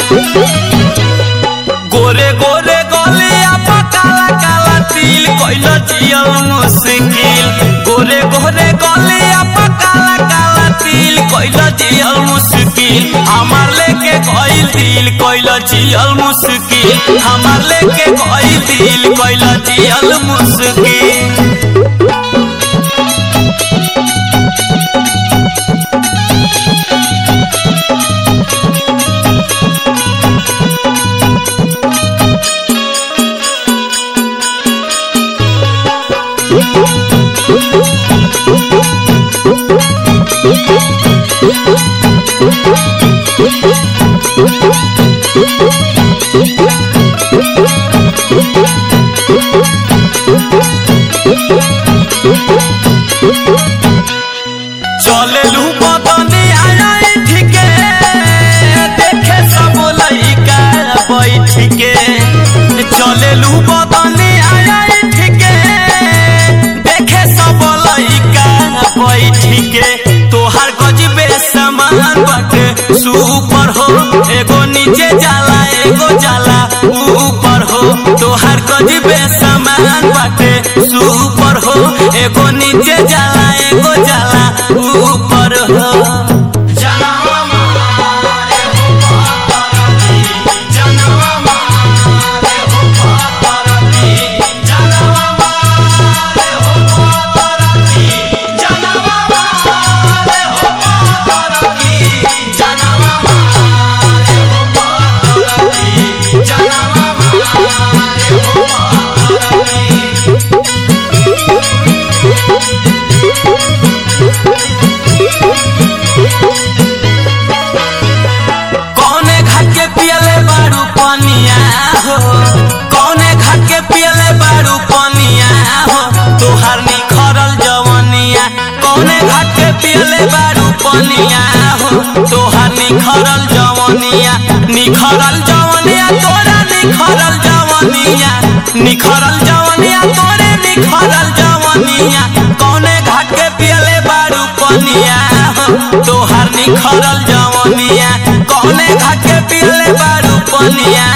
गोरे गोरे गोलिया पर काला काला तिल कोइल जियल मुश्किल गोरे गोरे गोलिया पर काला काला तिल कोइल जियल मुश्किल हमार लेके कोइल दिल कोइल जियल मुश्किल हमार लेके कोइल दिल कोइल जियल मुश्किल चले लू बदनी आया ठीके देखे सब लइका बैठ के चले लू बदनी आया ठीके देखे सब लइका बैठ के तोहार गजबे समान बाटे सुपर हो एगो नीचे जाला एगो जाला ऊपर हो तोहार गजबे समान बाटे सुपर हो एगो नीचे जाला एगो जाला ऊपर हो कौने घाट के पियले बारू पनिया हो कौने घाट के पियले बारू पनिया हो तोहार निखरल जवनिया कौने घाट के पियले बारू पनिया हो तोहार निखरल जवनिया निखरल जवनिया तोरा निखरल जवनिया निखरल जवनिया तोरे निखरल जवनिया कौने घाट के पियले बारू पनिया हो तोहार निखरल जवनिया कौने घाट के पियले बारू पनिया